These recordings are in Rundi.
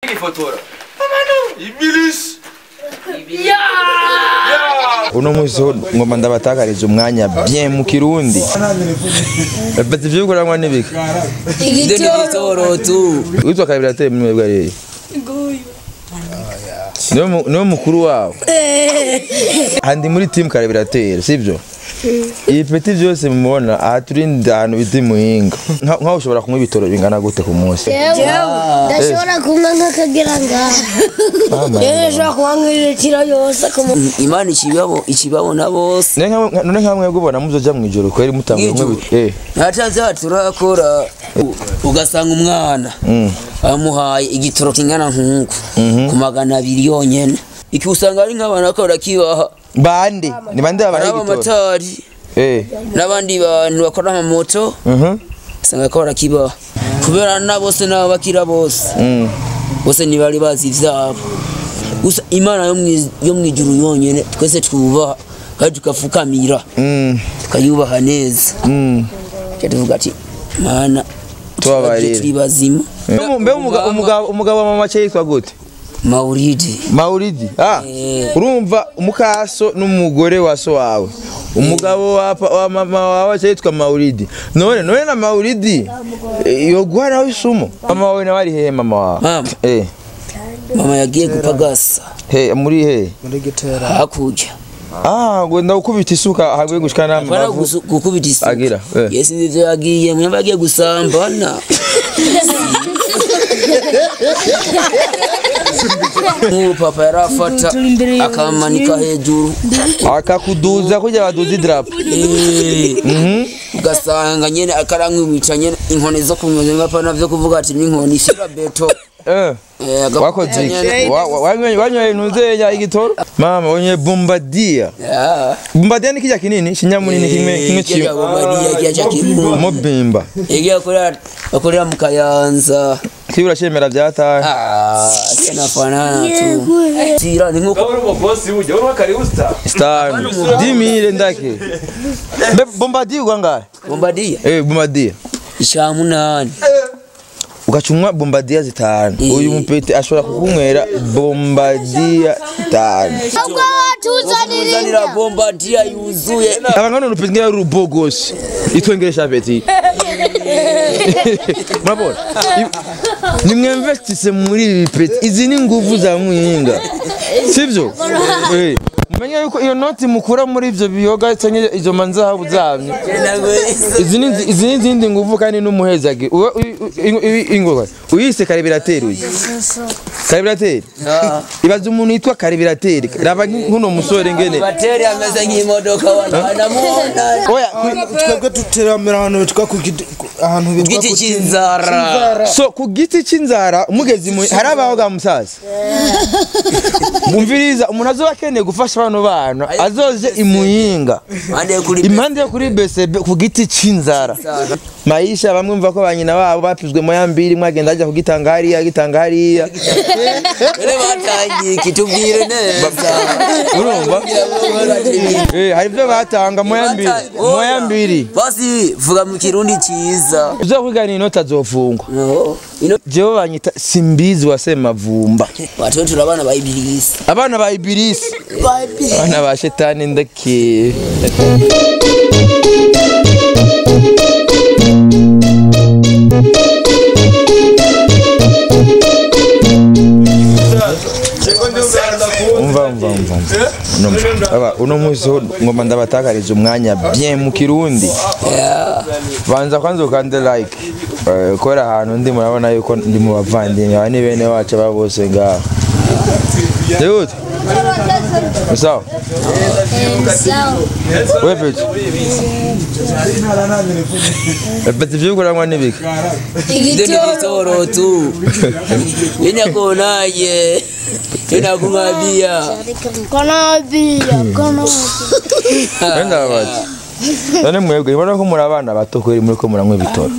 ifotora ibilisi uno munsi ho ngoma ndabatakariza umwanya bien mu kirundi bati ivyo bikoranywa n'ibiki igitoro tu witwa kabirateri muri mwebwe ariye niwe mu- niwe mukuru wawe andi muri timu kabirateri sivyo iyi peti vyose mubona aha turi ahantu bita muhinga Nka- nkaho ushobora kunywa ibitoro bingana gute ku munsi ndashobora kunywa nk'akagera ngaha yewe ndashobora kunywa nk'ilitiro yose ku muntu imana ikibabo ikibabona bose None nka- none nka mwebwe ubona muzoja mw'ijoro kweri mutanguye kunywa Mw'ijoro? ibitoro eh ntacaza turakora u- ugasanga umwana bamuhaye igitoro kingana nk'uku ku magana abiri yonyene iki usanga ari nk'abantu bariko barakibaha bande ni bande ari babaye igitoro abamatari eh n'abandi bantu bakora amamoto mhm usanga bariko barakibaha kubera na bose n'abo bakira bose mm bose ntibari bazi ivyabo gusa imana yo mwi- yo mw'ijuru yonyene twese twubaha kandi tugafukamira mm tukayubaha neza mm Tuca tuvuga ati mana Tubabarire." turi bazima Mbe- mbe umuga- umugabo umugabo wa mama cye yitwa gute mauridi mauridi ah Eh. urumva umukaso n'umugore wa so wawe umugabo wa, pa- wa mama wawe cye yitwa mauridi none none na mauridi eh, yoguha nawe isumo mama wawe nawe ari hehe mama wawe Mama. eh mama yagiye gupagasa he muri he hakurya ah ngo ndagukubita isuka hagiye gushika Bana n'amavu gusu- gukubita isuka Agira, eh. yesi ndivyo yagiye mwemba yagiye gusambana nk'ubu papa yarafata akamanika hejuru akakuduza kujya baduza idarapo Eh, ugasanga nyene akaramwibica nyene inkoni zo kunyuza ngapana vyo kuvuga ati n'inkoni shira beto eh Eh, agakubita wakoze iki nyene. Wa- wa- wanyoye wanyoye ntuzenya igitoro mama wanyoye bombardier Ah. bombardier ni kijya kinini kinyamunini kimwe kimwe Kirya kimwe Bombardier kirya cha Kirumba. mobimba Yagiye akorera akorera mu Kayanza. kibura cyemera byataye Ah, tena fanana tu. Tira ni nkuko uri umubosi burya uri wakaribusta stan dimire ndake mbe bombardier ugwangaye Bombardier eh bombardier isha munani. ugacumwa bombardier zitanu uyu mupete ashobora kukunywera bombardier zitanu ahubwo watuzanira Zanira Bombardier yuzuye. abangana urupete ngira rubogoshi itwengeresha peti murabona I- nimwemvestise muri ibi peti izi ni nguvu za muhinga sibyo Eh, mumenye yuko iyo noti mukura muri ivyo biyoga canke izo manzahabu zanyu izi ni izi ni izindi nguvu kandi n'umuhezage Uwe- uyu- uyu- uyu- ingoga uyise karibirateri uyu karibirateri Ah. ibaza umuntu yitwa karibirateri raba nkuno musore ngene Bateri ameze nk'imodoka wanamuona. oya ku- twebwe duteramira ahantu bitwa ku giti ku- ahantu bitwa Giti ku cy'inzara. so ku giti c'inzara umugezi mu hari abaho ga musaza bumviriza umuntu azoba akeneye gufasha bano bana azoje imuyinga Ande kuri impande yo kuri BCB ku giti c'inzara maisha bamwe mva ko banyina babo bapizwe mu yambiri mwagenda ajya kugitanga hariya gitanga hariya Ere batangiye kitubwire neza. urumva eh hari ibyo batanga mu yambiri mu yambiri Basi vuga mu kirundi cyiza. uzo kwigana inota azofungwa No. Ino jewe banyita simbizi wa semavumba watu wetu abana ba ibilisi. abana ba ibirisi abana ba shetani ndake umva umva umva umva. Uno mu- aba uno munsi ho ngoma ndabatakariza umwanya bien mu kirundi Yeah. banza kwanza ukande like Eh, kubera ahantu ndi murabona yuko ndi mu bavandimwe aba ni bene wacu aba bose ngaha Yehudi Sawa wewe pete pete vyo kurangwa n'ibiki igitoro tu yenyakonaye yenakumwabia konabira kono wenda babati none mwebwe ibona ko muri abana bato kweri muri ko muranywa ibitoro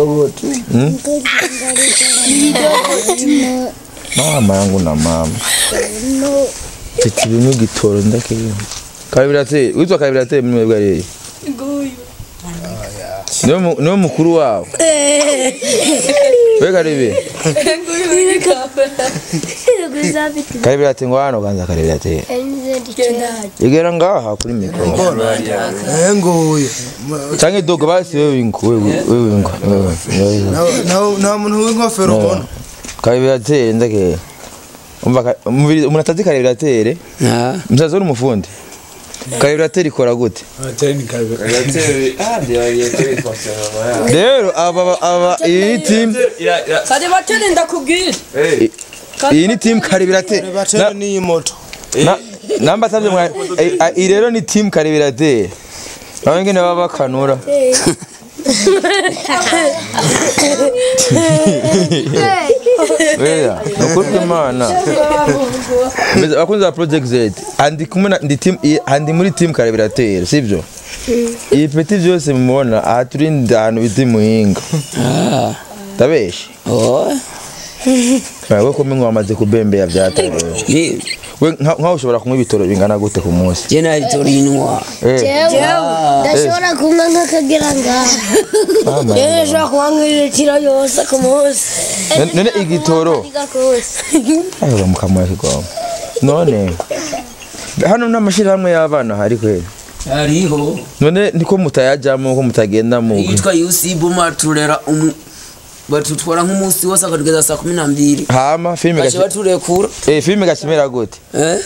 mama yangu na mama mfite ibintu igitoro ndakibona kabirateri witwa kabirateri muri mwebwe ariye niwe mu- niwe mukuru wawe we karibi karibira ati ngo hano kanza karibira ati igera ngaha kuri mikoro Eh nguye. canke dogo basi wewe ingo wewe wewe ingo wewe, wewe. Na- na- nta muntu w'inkofero ubona. karibiratere ndake umva ka- umubiri- umuntu atazi karibiratere Ah. musaza uri umufundi karibiratere ikora gute Relateri. Ah, ndio relateri fonctionnement. rero aba aba iyi ni team Ya ya. kare bateri ndakubwira Hey. iyi ni team karibiratere Batera n'iyi moto. Na- namba atavye mwa eh, ah, iyi rero ni team karibiratere nawe ngene baba bakanura Oya, nukuri imana Mbese abakunzi ba project z andi kumwe na ndi team i- andi muri team karibiratere sibyo iyi peti byose mubona aha turi ndi ahantu bita muhinga Ah. ndabeshe Oh. we ko mwe wamaze kubembera byatarewe Ni we nka- nkaho ushobora kunywa ibitoro bingana gute ku munsi je nabitorinwa. Eh, ndashobora kunywa nk'akagera ngaha yewe nshobora kunywa nk'ilitiro yose ku munsi none- none igitoro ayo mukamuha kigoma none hano n'amashyirahamwe y'abana hari kweli Hariho none niko mutayajyamo ko mutagenda mu yitwa UC Buma turera umu batutwara nk'umunsi wose akatugeza saa kumi na mbiri hama filime baje gashi baturekura eh filime gashimira gute eh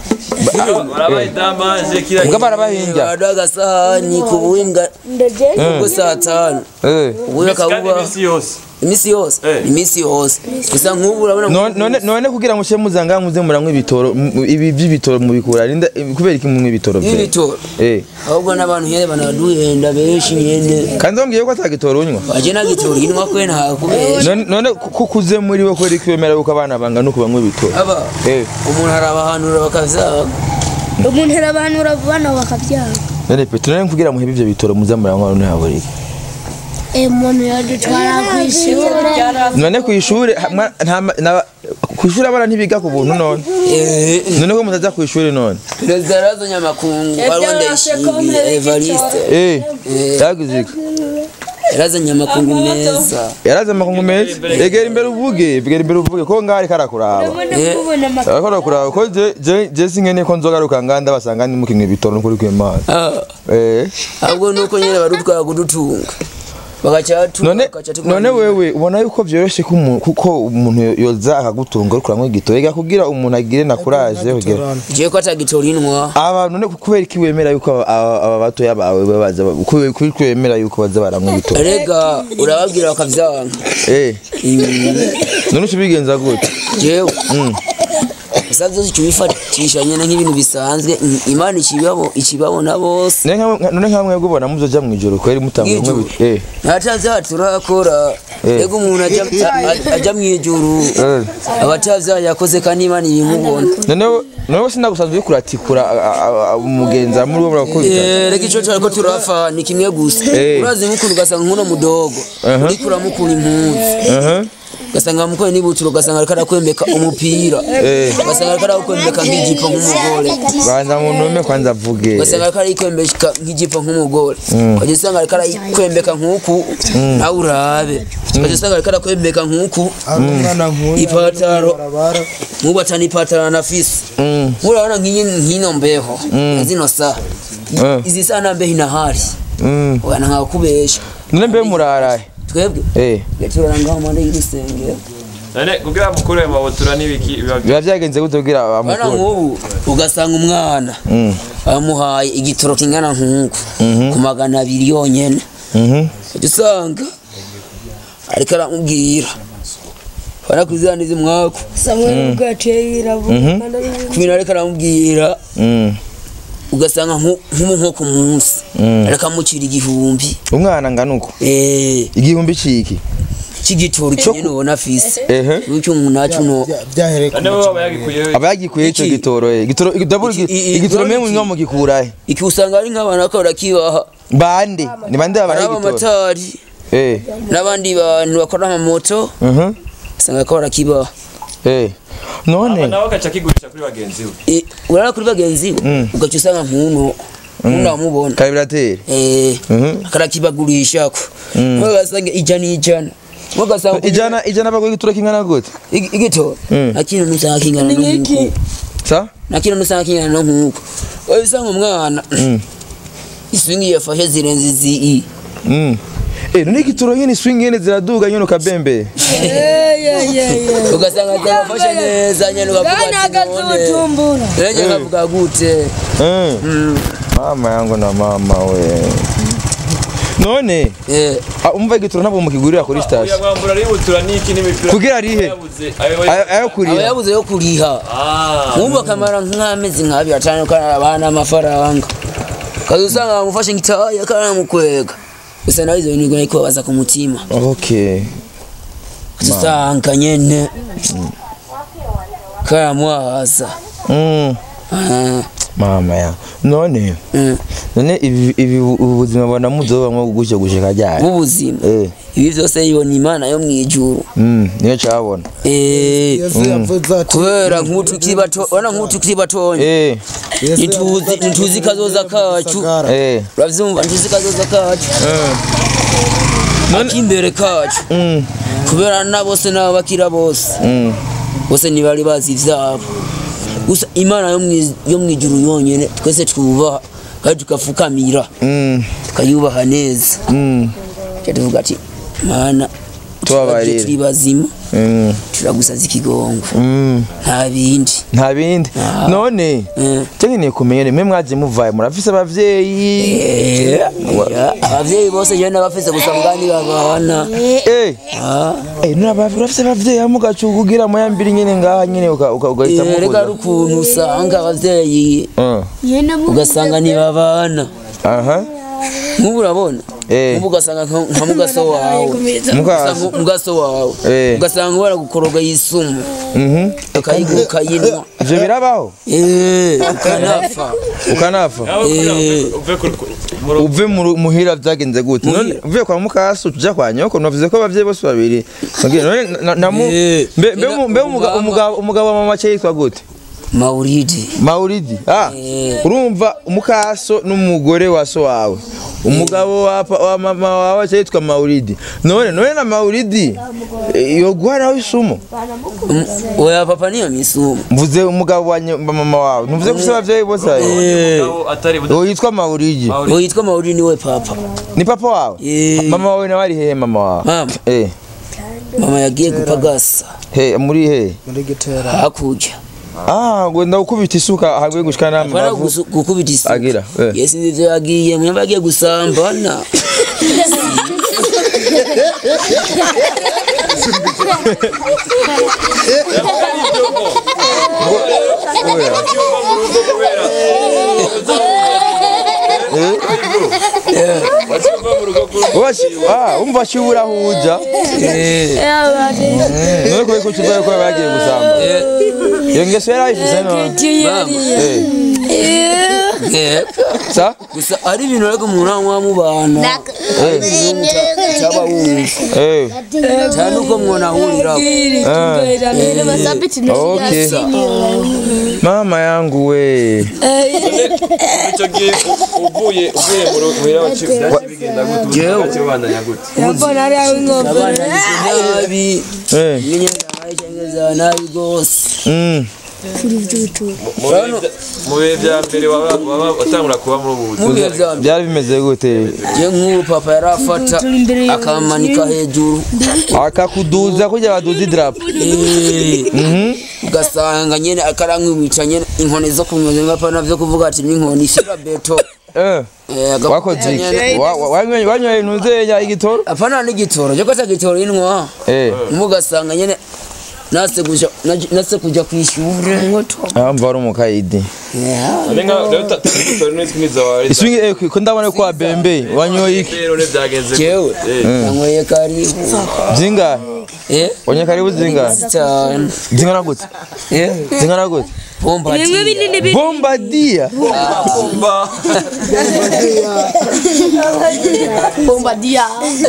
Warabaye damaje kila mbwa barabahinja baduha agasahani ku buhimbwa ubwo saa tanu eh ubuye Kandi akabuba imisi yose. iminsi yose Eh. iminsi yose gusa nk'ubu urabona none none- none kugira ngo ushe muzanga muze muranywa ibitoro m- ibi by'ibitoro mubikura rinda kubera iki munywa ibitoro bye ibitoro eh ahubwo n'abantu nyene banaduhenda benshi nyene kandi wambwiye ko atagitoro unywa baje nagitora inwa kwe ntakubesha none none ko kuze muri we kweri kwemera yuko abana bangana uko banywa ibitoro aba eh umuntu arabahanura bakavyanga umuntu arabahanura bana bakabyanga none pe tunane kugira muhebe ivyo bitoro muze muranywa none haburi umuntu yadutwara ku ishuri none ku ishuri ha- mwa- nta ma- na- ku ishuri abana ntibiga ku buntu none eh none ko mutaza ku ishuri none perezida yarazanye amakungu wariwo ndayishimiye evariste eh yagize iki yarazanye amakungu meza yaraze amakungu meza egera imbere uvuge egera imbere uvuge ko ngari karakuraba ariko arakuraba ko je je je singene ko nzogaruka nganda basanga ndi mukinwe bitoro n'ukuri kw'Imana Ah, eh ahubwo nuko nyene barutwara kudutunga bagaca batunga none bagaca tuguma none wewe ubona yuko byoroshye ko umuntu kuko umuntu yoza akagutunga ariko uranywa igitoro ega kugira umuntu agire na courage kugira jewe ko atagitora inwa aba none kubera iki wemera yuko aba- aba aba batoya bawe baza kubera iki wemera yuko baza baranywa ibitoro rega urababwira bakavyanga eh Mm, none ubigenza gute jewe gusa vyose ico bifatisha nyene nk'ibintu bisanzwe Mm, imana ikibabo ikibabona bose None nka- none nka mwebwe ubona muzoja mwijoro kweri mutanga Mwijoro? eh nataza turakora rega umuntu aja a- aja mwijuru Eh. abatavya yakoze kandi imana ibimubona none none sinagusanzwe uriko uratikura a- a- a- umugenza muri wo murakubita Eh, reka ico cariko turafa ni kimwe gusa Eh. urazi nk'ukuntu ugasanga nk'uno mudogo Aha. uriko uramukura impuzu aha ugasanga wamukoye n'ibutiro ugasanga ariko arakwembeka umupira Eh. ugasanga ariko arakwembeka nk'ijipo nk'umugore banza ntume kwanza avuge ugasanga ariko arayikwembeka nk'ijipo nk'umugore ukajya usanga ariko arayikwembeka nk'uku nawe urabe ukajya usanga ariko arakwembeka nk'uku Ari umwana nk'uyu. Ipataro. Barabara. nk'ubatana ipataro anafise Mm. murabona nk'iyi nk'ino mbeho zino saha Eh. izi saha nta mbeho inahari Mm. ubana nkakubesha none mbe murarahe twebwe eh gaturana ngaho mpande y'urusengero None kugira mukure mu mabutura n'ibiki biba biba byagenze gute kugira bana amukuru nk'ubu ugasanga umwana Mm. bamuhaye igitoro kingana nk'uku ku magana abiri yonyene mhm ujya usanga ariko aramubwira bana kuziraniza umwaku samwe ubwo yaciye yirabura kandi ari ku bintu ariko aramubwira Mm. ugasanga nko nko- nko ku munsi Mm. ariko amucira igihumbi umwana ngana uko eh igihumbi ciki c'igitoro nyene ubona afise ehe icyo umuntu naco no Bya- Byahereye ku None bo baba yagikuye aba yagikuye ico Iki? gitoro eh gitoro igitoro Iki- i- i- igitoro mwe iki? mwinywa mugikurahe iki usanga ari nk'abantu bariko barakibaha bande ni bande hari babaye igitoro abamatari eh n'abandi bantu bakora amamoto mhm usanga bariko barakibaha eh none nawe agaca akigurisha kuri bagenzi we Eh, urara kuri bagenzi we Mm. ugaca usanga nk'uno uno wamubona karibirateri Eh, Mhm. akarakibagurishako Mm. none ugasanga ijana ijana mugasanga ijana ijana baguha igituro kingana gute Igi- igitoro Mm. nakino nusanga kingana n'uko sa nakino nusanga kingana n'uko oyo usanga umwana Mm. iswingi yafashe zirenze izi Mm. Eh, none igituro nyene swing nyene ziraduga nyene ukabembe ugasanga zafashe neza nyene ukavuga ati none tumbura rege kavuga gute Eh. mama yangu na mama we none Eh, ah, umva igituro ntabwo mukigurira kuri Uya station mwambura ributura niki n'imipira kugira arihe yabuze ayo Ayo- ayo aba kurira yabuze yo kuriha ah nk'ubu akamara nk'amezi nk'abiri atanu karabana amafaranga kaza usanga bamufashe ngitaya karamukwega gusa nawe izo bintu ariko babaza ku mutima okay usanga nyene karamwaza Mm. Ah, mama ya none mm. none ibi ibi ubu buzima bwana muzobamwo gutyo gushika ryari b'ubuzima eh ibi byose yibona imana yo mu ijuru mm niyo cabona Eh, yesu yavuze ati kubera nk'utu tukiri bato urabona nk'utu tukiri batonya eh ntituzi ntituzi kazoza kacu Sagara. eh uravyumva ntituzi kazoza kacu akimbere kacu mm kubera na bose n'abakira bose mm bose ntibari bazi ivyabo gusa imana yo mwi- yo mu ijuru yonyene twese twubaha kandi tugafukamira mm tukayubaha neza mm Tuca tuvuga ati mana Tubabarire." turaje turi bazima mm turagusaza ikigongo mm nta bindi nta bindi none Eh. cyangwa kumenya rimwe mwaje muvaye murafise abavyeyi Eh, abavyeyi bose jewe nabafise gusa mugani babana eh Ah, eh nura bafise abavyeyi amugacu kugira moyambiri nyene ngaha nyene uka- uka- ugahitamo eh, reka kuza. ari ukuntu usanga abavyeyi Ah, ugasanga ntibabana aha nk'ubu urabona Eh. nk'ubu ugasanga nka nka mugaso wawe mukasi Ugasanga mugaso wawe Eh. ugasanga baragukoroga yisumu mhm ukayinywa ukayinwa ivyo birabaho Eh, ukanapfa ukanafa nawe kugira Eh. uve- uve ku- ku- mu rugo uve mu ru- muhira vyagenze gute none Muhira. uvuye kwa mukasi uja kwa nyoko navuze ko abavyeyi bose babiri Nabwiye, none na- na mu- Eh. mbe mbe mu- mbe umuga- Umugabo- umugabo umugabo wa mama cye yitwa gute mauridi Mauridi ah Eh. urumva umukaso n'umugore wa so wawe umugabo wa, pa- wa mama wawe cye yitwa Mauridi none none na Mauridi eh, yoguha nawe isumo Um, oya papa niyo misumu mvuze umugabo wa nye- wa mama wawe ntuvuze ko ufise abavyeyi bose ayo umugabo atari buda- uwo yitwa Mauridi Mauridi. uwo yitwa mauridi niwe papa ni papa wawe Eh. mama wawe nawe ari hehe mama wawe Mama. eh mama yagiye gupagasa he muri he muri gitera hakurya ah ngo ndagukubita isuka hagwe gushikana Apana n'amavu gusu- gukubita isuka agira eh. yesi ndivyo yagiye mwemba yagiye gusambana Wakiva mu rugo kuri- Washi, ah, umva shibura huja none ko ko tuzaye ko bagiye gusamba iyo ngeso yari ayifise none Mama, eh eh, sa gusa ari ibintu ariko umuntu anywa mubana cyaba wumva eh cyane uko mwanahuriraho okay mama yangu we icyo gihe u- uvuye uvuye mu rugo muhira wacu byaje bigenda gute ubu Jewe. bwaciye bubandanya gute abana nabi eh imyenda ayicengeza nabi rwose mm Mu bihe bya- mu bihe bya mbere waba waba watangura kuba muri ubu buzima mu bihe bya mbere byari bimeze gute je nk'ubu papa yarafata akamanika hejuru akakuduza kujya baduza idarapo Eh, ugasanga nyene akarankwimica nyene inkoni zo kunyonga ngapana vyo kuvuga ati n'inkoni shira beto eh Eh, agafata wakoze iki nyene- Wa- wa- wanyoye wanyoye ntuzenya igitoro apana n'igitoro cyo kata gitoro inwa eh mugasanga nyene nase kuja naj- nase kuja kwishure amva ari umukayidi None nka rero tutari n'itwimiza wawe iswingi eh ko ndabona ko wabembe wanyoye iki rero ne byagenze jewe Eh. nanyweye karibu zingahe eh onye karibu zingahe cyane zingana gute eh zingana gute bomba ati bombadia Bomba. bombadia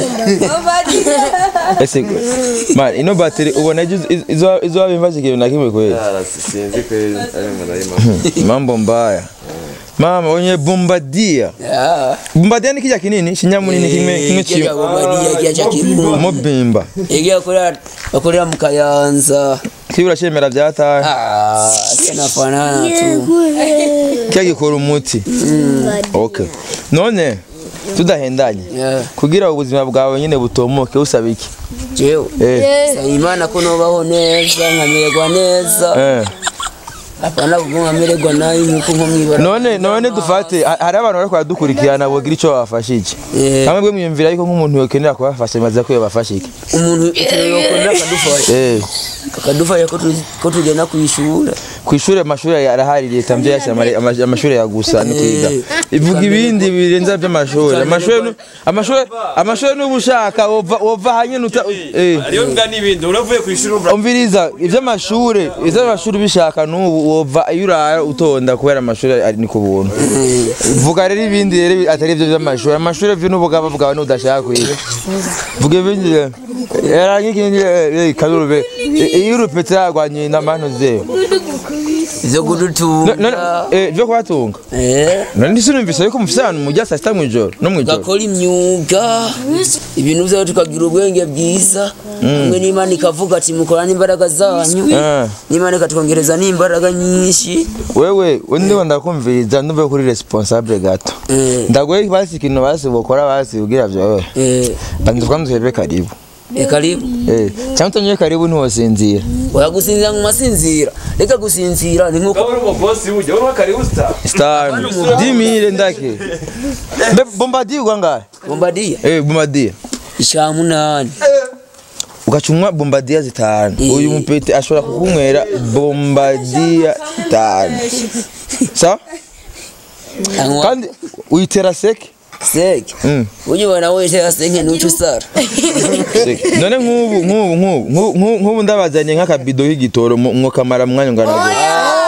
ese man ino bateri ubona izo izo izo bimbaje kintu na kimwe kweli Ah, sinzi kweli ari marayima mambo mbaya mama onye bombadia Ah, bombadia ni kijya kinini kinyamunini kimwe kimwe eh, kijya kimwe Bombardier, kijya cha Kirundo. mubimba Igiye akorera akorera mu Kayanza. kibura cemera byataye Ah, kinafanana tu. kijya gikora umuti okay none tudahendanye Yeah. kugira ubuzima bwawe nyine butomoke usaba iki Jewe. eh Saba Imana ko nobaho neza nkamererwa neza. eh Apana kuko nkamererwa nabi nkuko nko mwibara. none none dufate ha- hari abantu bariko baradukurikirana bogira ico babafashije Eh. hamwe bwe mwiyumvira yuko nk'umuntu yokenera kubafasha maze ko yobafasha iki Umuntu yokorera akadufasha. eh Akadufasha ko tu- ko tugenda kwishura. kw'ishure amashuri arahari leta mvyo yashyira amare- ama- amashuri ya gusa ni kwiga ivuga ibindi birenza by'amashuri amashuri nu- amashuri amashuri n'uba ushaka wova wova hanyene uta eh hariyo mbwa n'ibindi uravuye ku ishuri umva umviriza ivy'amashuri ivy'amashuri bishaka n'ubu wova iyo urara utonda kubera amashuri ari ni ku buntu vuga rero ibindi rero atari ivyo vy'amashuri amashuri vyo n'ubugaba bwawe n'udashaka kwiga vuga ibindi rero era nk'ikindi eh, kadurube iyo urupete yagwanye n'amano zewe Zo kudutunga. none eh vyo kubatunga Eh. none ndisinumvise yuko mufise ahantu mujya saa sita mw'ijoro no mw'ijoro gakora imyuga ibintu byawe tukagira ubwenge bwiza hamwe n'imana ikavuga ati mukorane imbaraga zanyu Eh. n'imana ikatwongereza n'imbaraga nyinshi wewe ndiho ndakumviriza nduve kuri responsable gato Eh. ndagoye basi ikintu basi bokora basi kugira vyowe Eh, banza kwanza uhebe karibu eh, karibu Eh, cyangwa utanyoye karibu ntiwosinzira wagusinzira mu masinzira reka gusinzira ni nkuko uri umubosi ujya uri karibu star star dimire ndake Mbe bombadiye ugwangaye bombadiya eh bombadiye icya munani ugacumwa bombadiya zitanu Eh. uyu mupete ashobora kukunywera bombadiya zitanu sa anywa kandi uyitera seke seke Mm. ujibona wese senke nuco usara Seke. none nk'ubu nk'ubu nk'ubu nk'ubu- nk'ubu nk'ubu ndabazanye nk'akabido k'igitoro mu- mwokamara mu mwanya ungana gute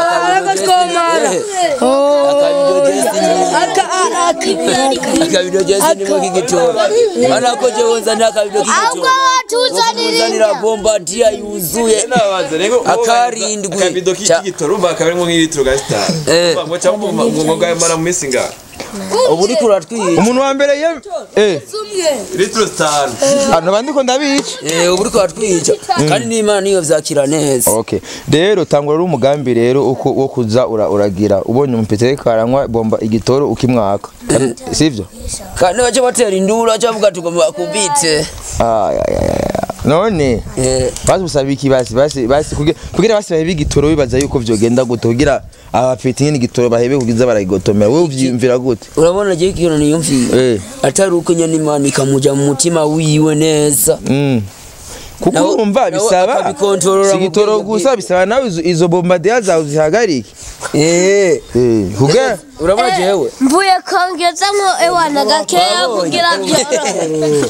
akabido jesi nimo k'igitora manako jewe nzanira akabido ahubwo k'igitora uzanira watuzanirira bombadiya yuzuye nabanza rego Akarindwi. akabido Ca- k'igitoro umva akaba arimo nk'ilitiro ga star Eh. ngo cyangwa ngo ngo ngayamara mu minsi ngaha ubu uriko uratwica umuntu wa mbere ye eh litiro zitanu hano bandiko ndabica Eh, ubu uriko uratwica kandi n'imana niyo vyakira neza okay rero tangura uri umugambi rero uko wo kuza ura- uragira ubonye umupete ariko aranywa bomba igitoro ukimwaka sivyo kandi baca batera induru baca bavuga tugomba kubite Ay, ay, ay, ay. none Eh, basi usaba iki basi basi basi kugira kugira basi bahebe igitoro bibaza yuko vyogenda gute kugira abapeti nyine igitoro bahebe kugiza baragigotomera wowe uvyiyumvira gute urabona je ikintu niyumvira eh atari uko nyene imana ikamuja mu mutima wiwe neza mm. kuko Nawe- urumva nawe bisaba akabikontorora si mu igitoro bwenge gusa bisaba nawe izo- izo bombardier zawe zihagarike Eh, eh kugira urabona jewe mvuye kongezamo ewana gakeya kugira byorohe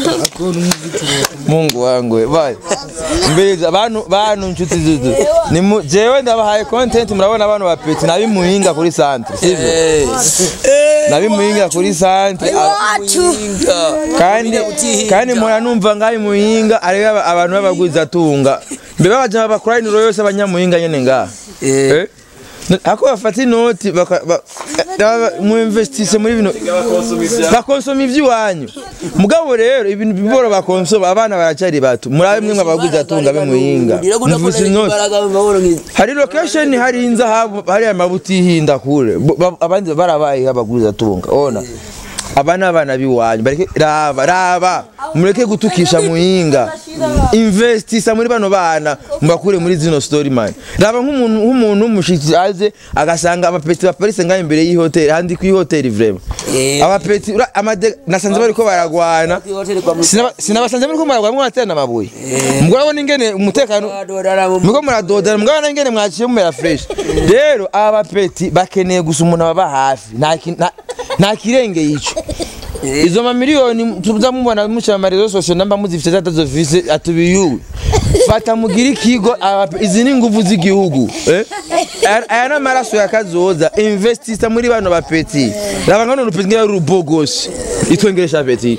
Mungu wangu we, bye. Mbiriza bantu bantu nshuti zuzu. Ni mu- jewe ndabahaye content murabona abantu bapeti nabi muhinga kuri centre. Sivyo? Eh, Nabi muhinga kuri centre. a- wacu inga. Kandi utihinga. kandi mura numva ngahi muhinga ari aba- abantu babagwiza tunga. Mbe babaje bakora inuro yose abanyamuhinga nyene nga. Eh, Eh? Ako bafata inoti baka ba- ba- mu investisse muri bino bakonsoma ibya bakonsoma ivy'iwanyu mugabo rero ibintu bibora bakonsoma abana baracari bato murabe mwe mwabagwiza tunga be muhinga Ndira kuda mvise kora inoti imbaraga mu mahoro nkizi. hari location hari inzahabu hari amabuti hinda kure Bo- ba- abandi barabaye abagwiza tunga ona aba ni abana b'iwanyu bareke raba raba mureke gutukisha muhinga investisa muri bano bana mbakure muri zino story man raba nk'umuntu nk'umuntu w'umushitsi aze agasanga abapeti baparitse ngaho imbere y'ihoteli handi ku ihoteli vraiment Eh. abapeti ura- amade nasanze bariko baragwana Kwihoteli kwa Sinaba- sinabasanze muriko muragwana mwaterana amabuye mugabo ingene umutekano Mwadodara mu- muko muradodana mugabo ingene mwaciye mumera fresh rero aba bapeti bakeneye gusa umuntu ababa hafi nta ki- nta- nta kirenge ico izo mamiliyoni tuza mubona muca amarezo sosiyo namba muzifite zatazofise atubiyuwe fata mugire ikigo aba- izi ni nguvu z'igihugu eh? aya aya ni amaraso ya kazoza investisa muri bano bapeti raba ngano rupeti ngira rubogoshi itwengeresha peti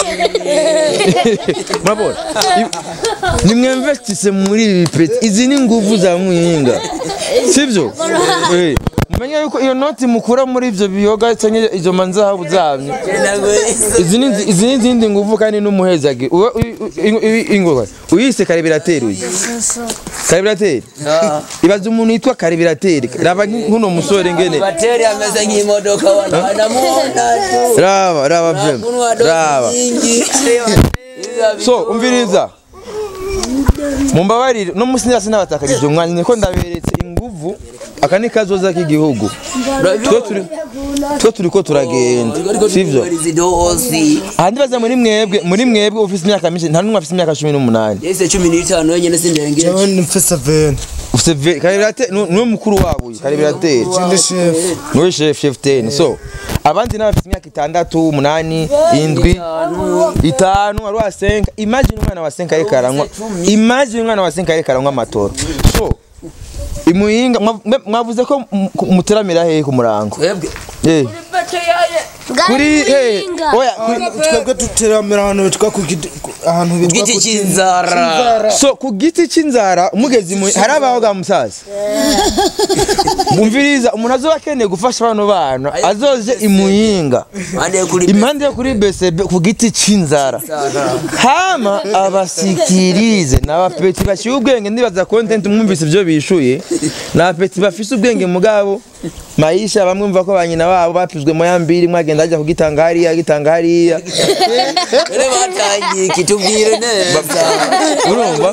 murabona I- nimwe investise muri ibi peti izi ni nguvu za muhinga sivyo Eh, mumenye yuko iyo noti mukura muri ivyo biyoga canke izo manzahabu zanyu izi ni izi ni izindi nguvu kandi n'umuhezagi Uwe- uyi- uyi- uyi- ingwe uyise karibirateri uyu karibirateri ibaza umuntu yitwa karibirateri raba nkuno musore ngene bateri ameze nk'imodoka wanamuona tu raba raba vrema kunwa dozi raba nyingi so umviriza mumbabarire no musi ndasi nabatakariza umwanya niko ndaberetse inguvu aka ni kazoza k'igihugu twe turi twe turiko turagenda sivyo zidosi ahandi baza muri mwebwe muri mwebwe ufise imyaka myinshi nta n'umwe afise imyaka cumi n'umunani yese cumi n'itanu wenyene sindenge jewe ni mfise veni ufise ve- karibirateri nu- niwe mukuru wabo uyu karibirateri ndi shefu niwe chef chef ten so abandi nabo bafite imyaka itandatu umunani indwi itanu wari wa senka imagine umwana wa senka ariko aranywa imagine umwana wa senka ariko aranywa amatoro so imuyinga mwa- mwe- mwavuze ko m- ku- muteramira hehe ku murango twebwe Eh, kuri eh, oya kuri- twebwe duteramira ahantu bitwa ku giti ku- ahantu bitwa giti ku cy'inzara so ku giti cy'inzara umugezi mu- hari abaho ga musaza mumviriza umuntu azoba akeneye gufasha bano bana azoje imuyinga ande kuri impande yo kuri BCB ku giti c'inzara hama abasikirize n'abapeti bashyira ubwenge ndibaza content mwumvise ibyo bishuye n'abapeti bafise ubwenge mugabo maisha bamwe mva ko ba nyina babo bapizwe moya mbiri mwagenda ajya kugitanga hariya agitanga hariya Dore batangiye kitubwire neza urumva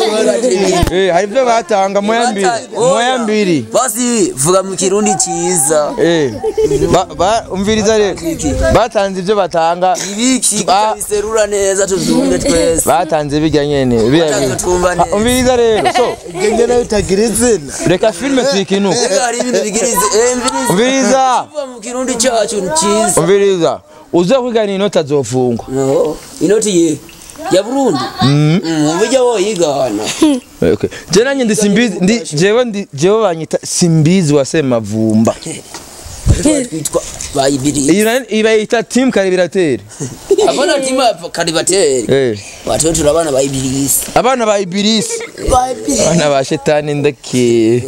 eh hari ibyo batanga moya mbiri moya mbiri basi vuga mu kirundi cyiza eh ba, ba umviriza rero batanze ibyo batanga ibiki Ba- biserura neza tuzumve twese batanze bijya nyene biriya Batanze bintu. twumva neza. Ah, umviriza rero so genge nayo itagira izina reka filime tuyikinuke Ega hari ibintu bigirize eh mvirize umviriza vuga mu kirundi cyacu ni cyiza umviriza uza kwigana inoti azofungwa no inoti ye ya Burundi mm ubujya woyigana okay. je nanjye ndi simbizi ndi jewe ndi jewe banyita simbizi wa semavumba twitwa bayibiri iyi nani- iyi bayita team karibirateri abona tima karibateri eh watu turabana bayibirisi abana ba ibirisi abana ba shetani ndake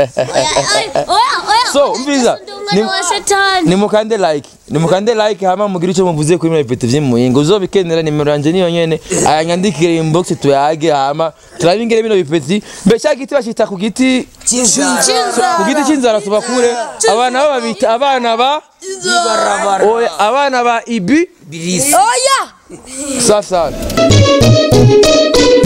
so umviriza ni- nimukande like nimukande like hama mugire icyo muvuze kuri mwe pete vy'imuyinga uzobikenera nimero yanje niyo nyene ayanyandikire inbox tuyage hama turabingere bino bipeti mbe cya giti bashita ku giti ku giti c'inzara tubakure abana bo babita abana ba oya abana ba ibi birisi safi safi